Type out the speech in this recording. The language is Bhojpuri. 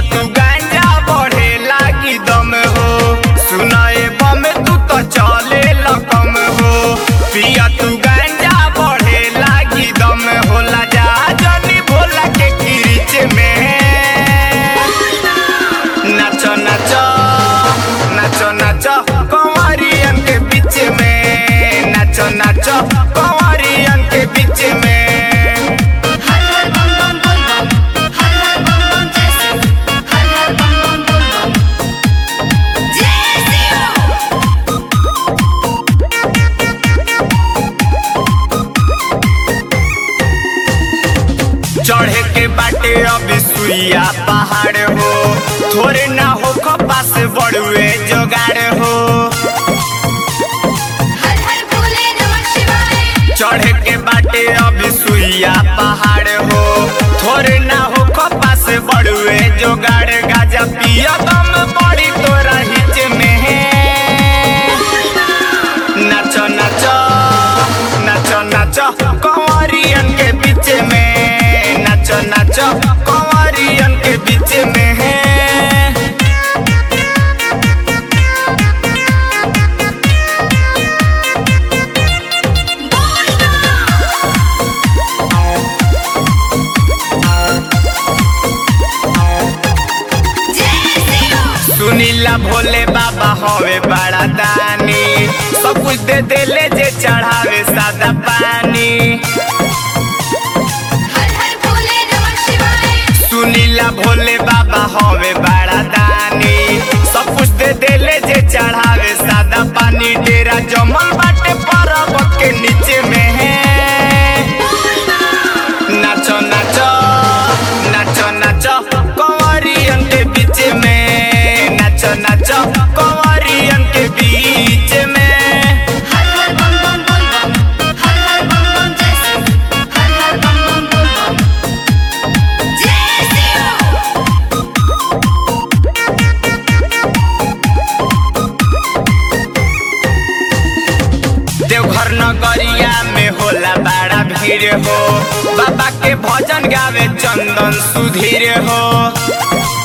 तू गांजा बढ़े लागी दम हो सुनाए बम तू तो चले लकम हो पिया तू गांजा बढ़े लागी दम होला जा जनी भोला के किरिच में नाचो नाचो नाचो नाचो कंवरियन के बीच में नाचो नाचो कंवरियन के बीच में हर हर बम बम बोल बम हर हर बम बम जय शिव हर हर बम बम बोल बम जय शिव चढ़े के बाटे अभी सुइया पहाड़ हो थोड़े ना हो पास बड़ुए जोगाड़ हो हर हर भोले नमः शिवाय चढ़े के बाटे अभी सुइया पहाड़ हो थोड़े ना हो पास बड़ुए जोगाड़ गाजा पिया दम बड़ी तोरा हिच में नाचो नाचो नाचो नाचो कंवरियन के बीच में नाचो नाचो कंवरियन के बीच में बोल जय शिव सुनीला भोले बाबा हवे बड़ा दानी सब कुछ दे देले जे चढ़ावे सादा पानी हर हर भोले नमः शिवाय सुनीला भोले बाबा हवे बड़ा दानी सब कुछ दे देले जे चढ़ावे सादा पानी डेरा जमल बाटे पर्वत के नीचे में है नाचो नाचो नाचो नाचो कंवरियन के बीच में नाचो नाचो कंवरियन के बीच में हर हर बम बम बोल बम हर हर बम बम जय शिव हर हर बम बम बोल बम जय शिव देवघर नगरिया में होला बड़ा भीड़ हो बाबा के भजन गावे चंदन सुधीर हो